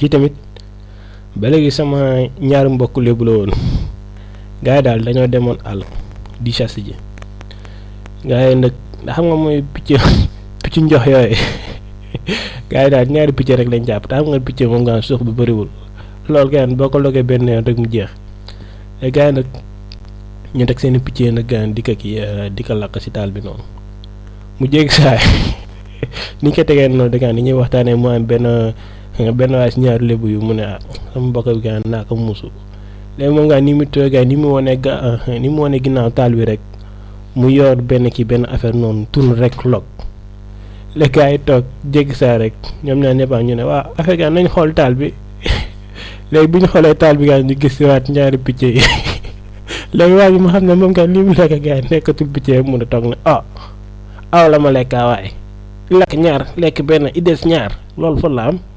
kii tamit ba léegi sama ñaari mbokk lébu la woon gars yi daal dañoo demoon àll di chasse ji gars yi nag ndax xam nga mooy picc picc njox yooyu gars yi daal ñaari picc rek lañ jàpp te xam nga picc moom nga suux bi bëriwul loolu gaan boo ko logee benn yoon rek mu jeex te gars yi nag ñu teg seen i picc nag gaan di ko kii di ko lakk si taal bi noonu mu jéggi saay ni ñu ko tegee noonu da gaan ni ñuy waxtaanee mu am benn benn waay si ñaari lébu yu mu ne ah sama mbokk bi gaan naa ko muusu léegi moom gaan ni mu toogee ni mu wane ga ni mu wane ginnaaw taal bi rek mu yor benn kii benn affaire noonu tourne rek log les gars yi toog jéggi saa rek ñoom ñaar ñëpp ñu ne waa affaire gaan nañ xool taal bi léegi bu ñu xoolee taal bi gaan ñu gis si waat ñaari picc yi léegi waa ji ma xam ne moom gaan li mu lekk gaa yi nekkatul picc yi mun a toog ne ah aw la ma lekkaa waaye lekk ñaar lekk benn i des ñaar loolu fa la am